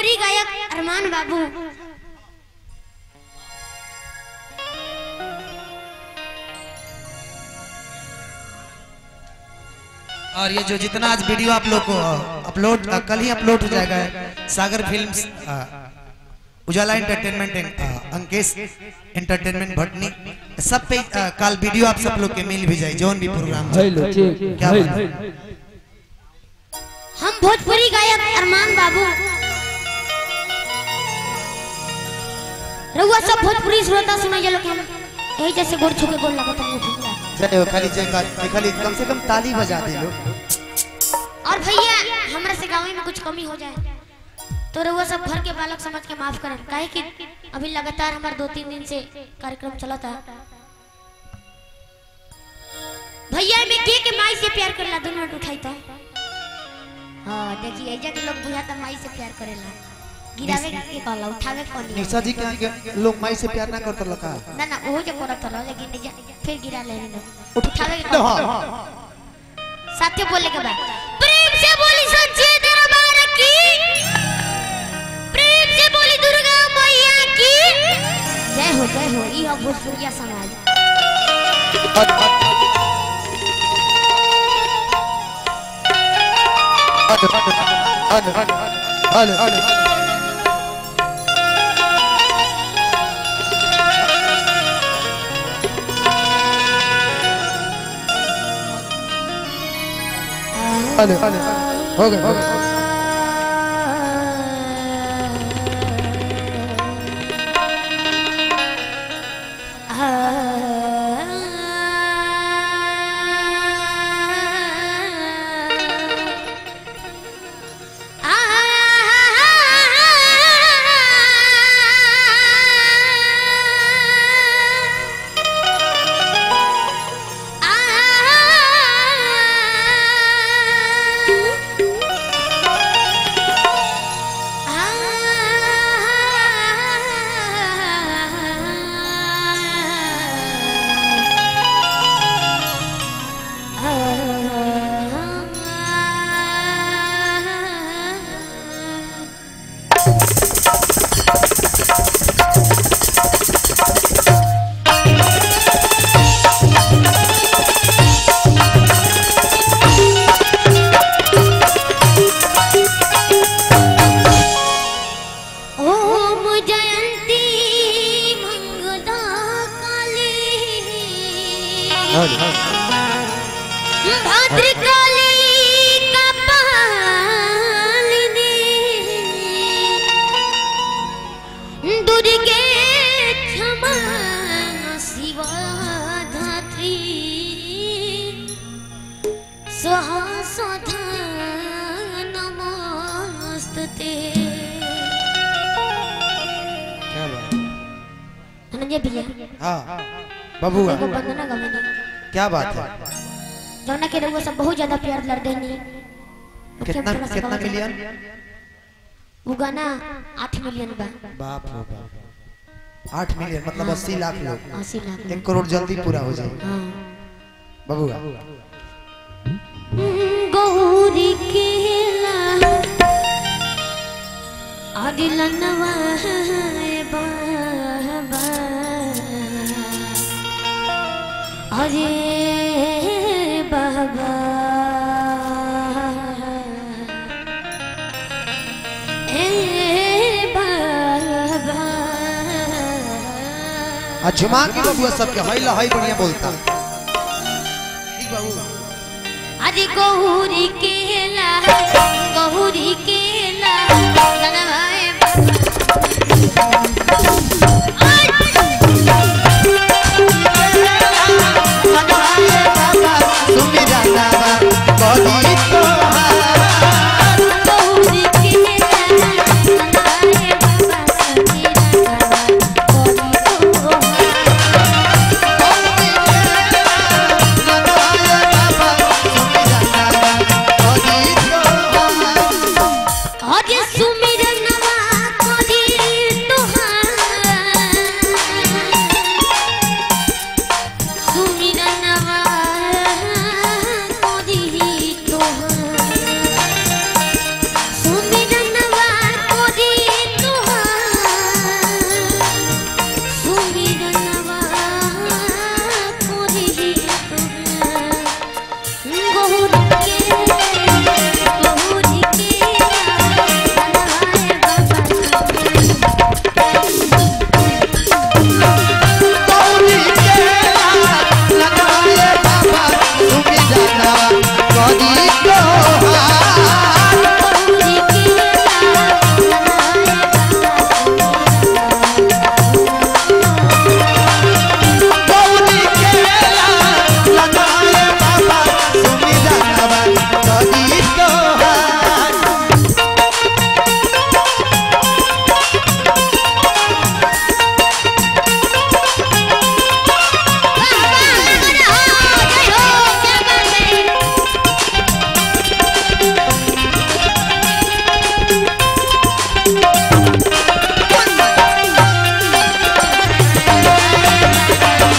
भोजपुरी गायक अरमान बाबू और ये जो जितना आज वीडियो आप लोग को अपलोड कल ही अपलोड हो जाएगा सागर फिल्म्स अ, उजाला एंटरटेनमेंट एंड अ, अंकेश एंटरटेनमेंट भटनी सब पे अ, कल वीडियो आप सब लोग के मिल भी जाए जोन भी प्रोग्राम चल- हेलो ठीक क्या हेलो बात है? हम भोजपुरी गायक अरमान बाबू रउआ सब भोजपुरी श्रोता सुने जलो कि हम यही जैसे गोड़ छू के गोड़ लगत हम भैया जय हो खाली जय का खाली कम से कम ताली बजा दे लो और भैया हमरा से गाँव में कुछ कमी हो जाए तो रउआ सब घर के बालक समझ के माफ करन काहे कि अभी लगातार हमार दो तीन दिन से कार्यक्रम चला था भैया में के के माई से प्यार करेला दो मिनट उठाई तो हाँ देखिए एजा के लोग बुझा तो माई से प्यार करेला गिरावे के कहला उठावे कौन निशा जी के के लोग माई से प्यार ना करत लका ना ना वो जो करत रहा लेकिन एजा फिर गिरा ले लो उठावे के तो कहला हाँ साथे बोले के बाद प्रेम से बोली सच्चे दरबार की प्रेम से बोली दुर्गा मैया की जय हो जय हो ई हो भोजपुरिया समाज हेलो हेलो हेलो हेलो हो गए हो गए ओम जयंती मंगला काली भद्रकाली कपालिनी दुर्गे क्षमा शिवा धात्री स्वाहा स्वधा नमोस्तुते क्या बात धनंजय भैया हाँ बबुआ को वंदना गवेनी क्या बात है जौना के रउआ सब बहुत ज्यादा प्यार लड़ देनी कितना कितना मिलियन वो गाना आठ मिलियन बा बाप रे बाप आठ मिलियन मतलब अस्सी लाख लोग अस्सी लाख एक करोड़ जल्दी पूरा हो जाए हाँ बबुआ गौरी के अदिलनवा बाबा अरे बाबा ए बाबा आ झुमा के बबुआ सबके हई ला हई बढ़िया बोलता ठीक बाबू अरे गौरी केला गौरी केला जनवाए सुन जाता बा बड़ी तो गौरी केला जनवाए बाबा समीरा गौरी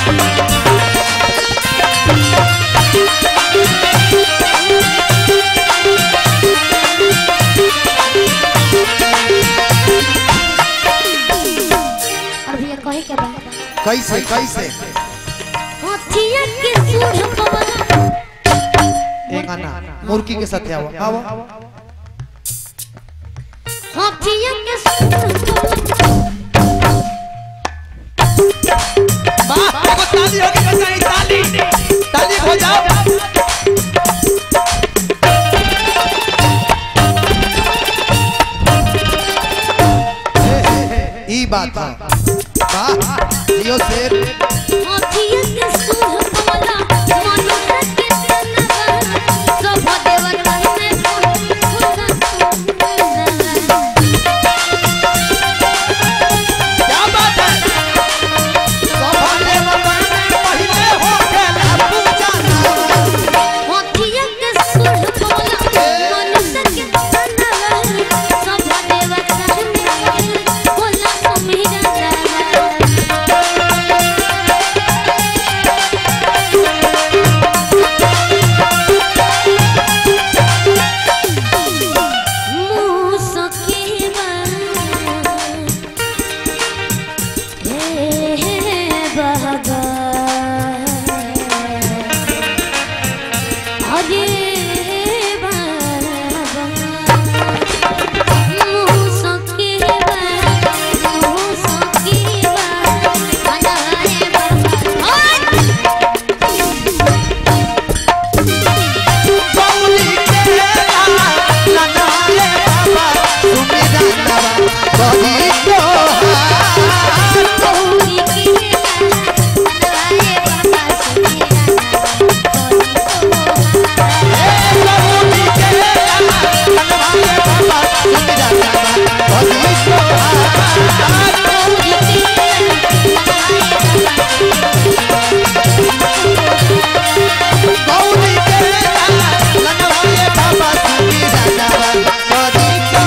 और भैया कहे के बा कैसे कैसे हाथिया के सूढ़ पवला एक आना मुर्गी के साथ आओ आओ हाथिया के सूढ़ पवला वाह एगो ताली होगी बचाई ताली ताली हो जाओ ई बात है वाह जियो शेर हाथिया के सूढ़ पवला मनुष्य के तनवा सब देवर कहने खुदा क्या बात है सभाले वतन में पहिले हो गेला पूजाना हाथिया के सूढ़ पवला मनुष्य के तनवा सब देवर कहने खुदा समीरा गौरी केला लनाले बाबा सुमी जानवा कही तो गौरी केला लनाले बाबा सुमी जानवा कही तो गौरी केला लनाले बाबा सुमी जानवा कही तो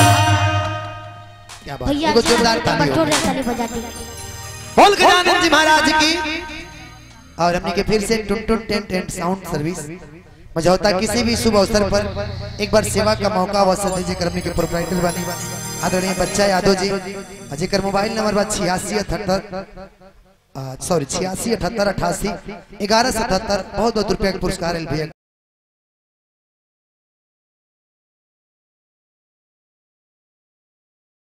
क्या बात भैया एगो जोरदार ताली हो बटोरे ताली बजाती बोल गजानंद जी महाराज की और हमने के फिर से Tun Tun tent and sound service Majhauta किसी भी शुभ अवसर पर एक बार सेवा का मौका अवसर दीजिए कर हमने के प्रोपराइटर बनी आदरणीय बच्चा यादव जी जेकर मोबाइल नंबर बा छियासी अठहत्तर सॉरी छियासी अठहत्तर अठासी ग्यारह सतहत्तर बहुत बहुत रुपया के पुरस्कार है भैया